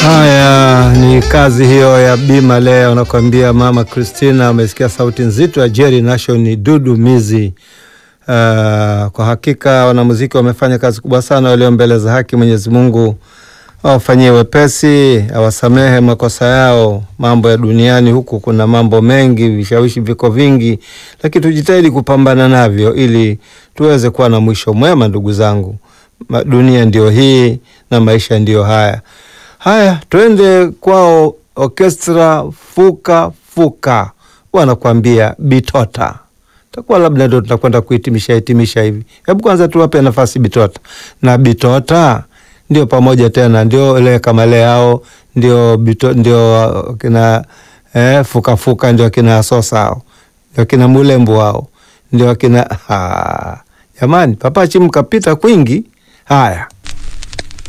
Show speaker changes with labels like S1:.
S1: Haya ni kazi hiyo ya Bima leo, anakuambia Mama Christina. Amesikia sauti nzito ya Jerry Nation ni Dudu Mizi. Uh, kwa hakika wanamuziki wamefanya kazi kubwa sana, walio mbele za haki. Mwenyezi Mungu awafanyie wepesi, awasamehe makosa yao. Mambo ya duniani huku kuna mambo mengi, vishawishi viko vingi, lakini tujitahidi kupambana navyo ili tuweze kuwa na mwisho mwema. Ndugu zangu, dunia ndio hii na maisha ndiyo haya. Haya, twende kwao Orkestra Fuka Fuka, wanakuambia Bitota. Takuwa labda ndo tutakwenda kuhitimisha hitimisha hivi. Hebu kwanza tuwape nafasi Bitota na Bitota ndio pamoja tena, ndio ile kama leo ndio bito, ndio kina eh, Fuka Fuka ndio kina Sosa hao ndio kina Mulembo hao ndio kina jamani, Papachi mkapita kwingi. Haya.